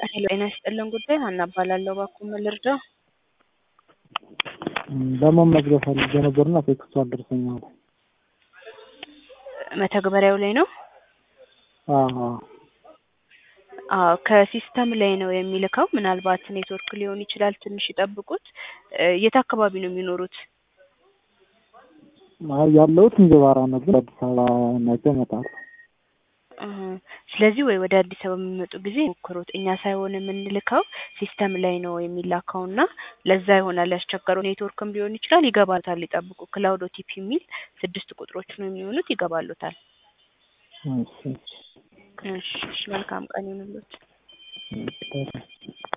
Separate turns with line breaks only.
ሄሎ ጤና ይስጥልን ጉዳይ ሀና እባላለሁ። እባክዎ ምን ልርዳው?
ለመመዝገብ ፈልጌ ነበርና ቴክስቱ አልደረሰኝም።
መተግበሪያው ላይ ነው?
አዎ
አዎ ከሲስተም ላይ ነው የሚልከው። ምናልባት ኔትወርክ ሊሆን ይችላል። ትንሽ ይጠብቁት። እ የት አካባቢ ነው የሚኖሩት?
አይ ያለሁት እንጅባራ ነው፣ ግን አዲስ አበባ ነገ እመጣለሁ።
እህ ስለዚህ ወይ ወደ አዲስ አበባ በሚመጡ ጊዜ ሞክሩት። እኛ ሳይሆን የምንልከው ሲስተም ላይ ነው የሚላከው እና ለዛ ይሆናል ያስቸገረው። ኔትወርክም ሊሆን ይችላል። ይገባታል፣ ይጠብቁ። ክላውድ ኦቲፒ የሚል ስድስት ቁጥሮች ነው የሚሆኑት። ይገባሉታል።
እሺ
እሺ እሺ፣ መልካም ቀን ይሁንልዎት።
እሺ